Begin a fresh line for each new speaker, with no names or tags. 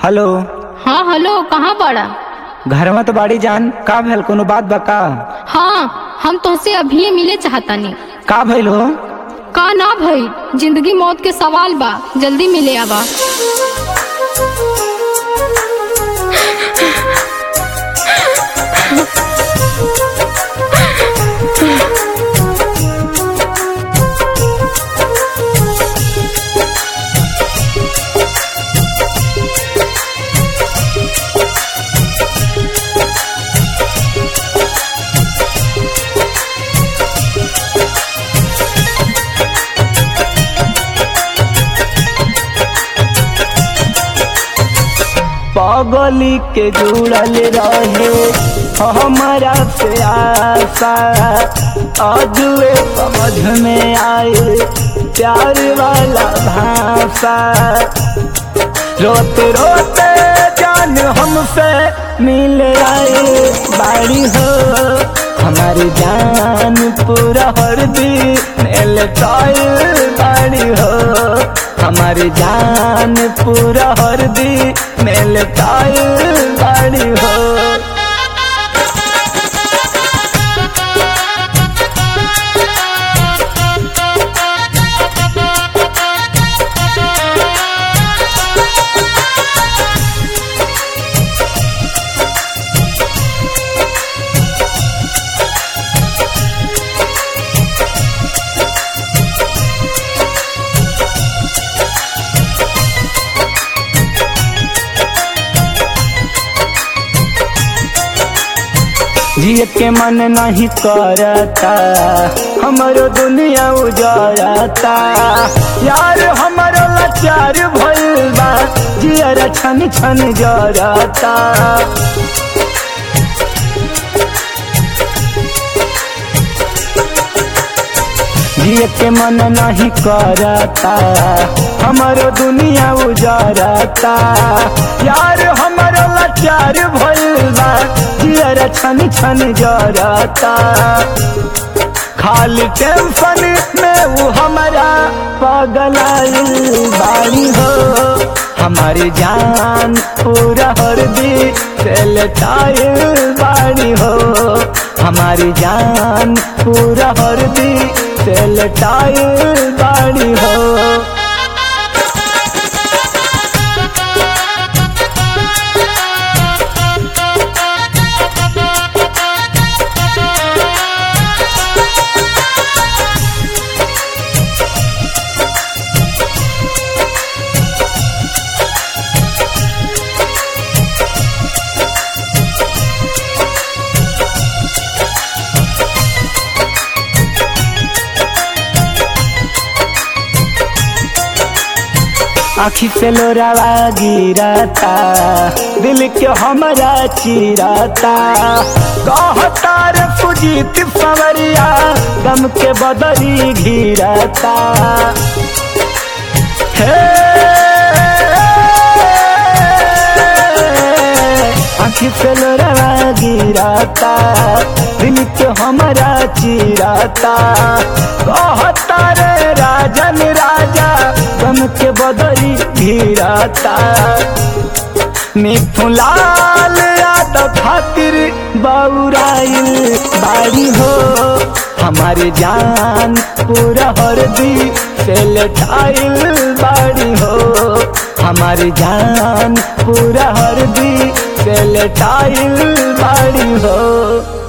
hello
हाँ hello कहाँ बड़ा
घर में तो बाड़ी जान का भैल कोनो बात बा का
हाँ हम तुमसे अभी मिले चाहतानी
का भइल हो
का ना भई जिंदगी मौत के सवाल बा जल्दी मिले आवा
पगली के जुड़ल रहे हमारा से आशा अजुए समझ में आए प्यार वाला भाषा रोते रोते जान हमसे मिल आए बाड़ी हो हमारी जान पूरा हरदी मेल बाड़ी हो हमारी जान पूरा हरदी मेल बाड़ी हो जिए के मन नहीं करता हमारो दुनिया उजरता यार हमारो लाचार भइल बा जियर छन छन जरता जिए के मन नहीं करता हमारो दुनिया उजरता यार हमारो लाचार भइल बा जियर छन छन जरता खाली टेंशन में वो हमारा पगलाइल बाड़ी हो हमारी जान पूरा हरदी सेलटाइल बाड़ी हो हमारी जान पूरा हरदी सेलटाइल बाड़ी हो आखी से लोरावा गिरता दिल के हमारा चिराता कहता रे सुजीत सवरिया गम के बदरी घिरता हे आखी से लोरावा गिरता दिल के हमारा चिराता कहता रे राजन राजा गम के बदरी घिराता मिथुलाल यादव खातिर बौराइल बाड़ी हो हमारी जान पूरा हरदी से लटाइल बाड़ी हो हमारी जान पूरा हरदी से लटाइल बाड़ी हो